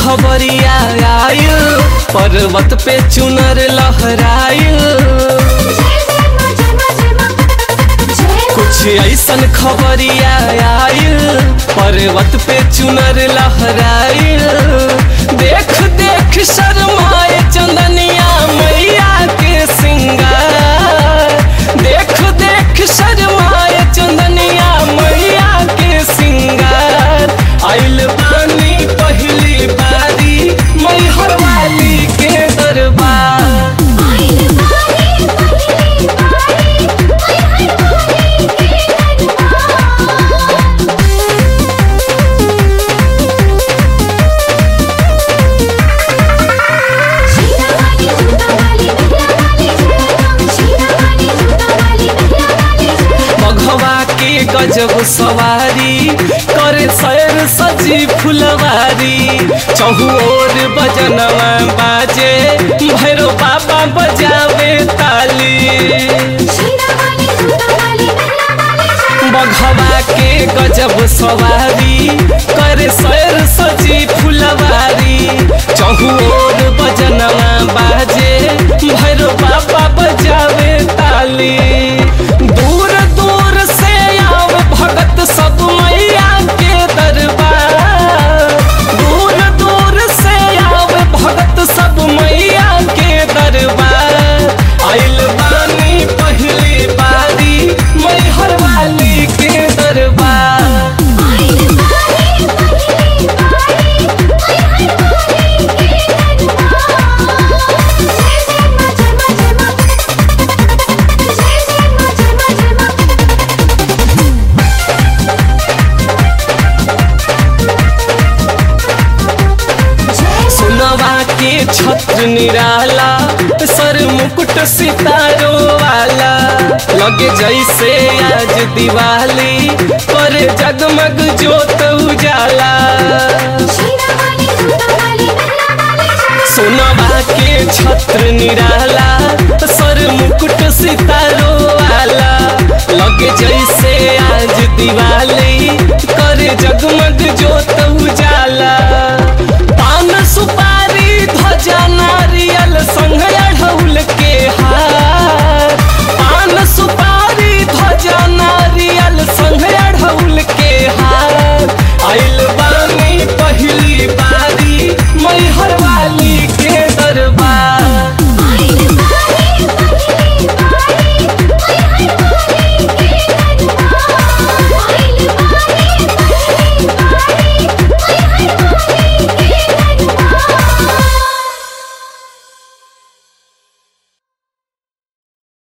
खबरिया आयल पर्वत पे चुनर लहरायल कुछ ऐसन खबरिया आयल पर्वत पे चुनर लहरायल देख देख शर्माए चंदनिया मैया के सिंगार देख देख शर्माए चंदनिया मैया के सिंगार आइल बानी पहली बारी मैहर वाली के दरबार मघवा के गजब सवारी करे सैर सजी फुलवारी चहुओर बजनवा बाजे भैरो बाबा बजावे ताली बघवा के गजब सवारी करे सैर सजी फुलवारी चहुओर बजनवा बाजे भैरो बाबा बजावे ताली दूर दूर से आव भगत सब मैया के दरबार दूर दूर से आव भगत सब मैया के दरबार आइल बानी पहली बारी मैहर वाली के दरबार सुनवा के छत्र निराला सर मुकुट सितारो वाला लगे जैसे आज दिवाली पर जगमग जोत उजाला सुनवा के छत्र निराला सर मुकुट सितारो वाला लगे जैसे आज दिवाली करे जगमग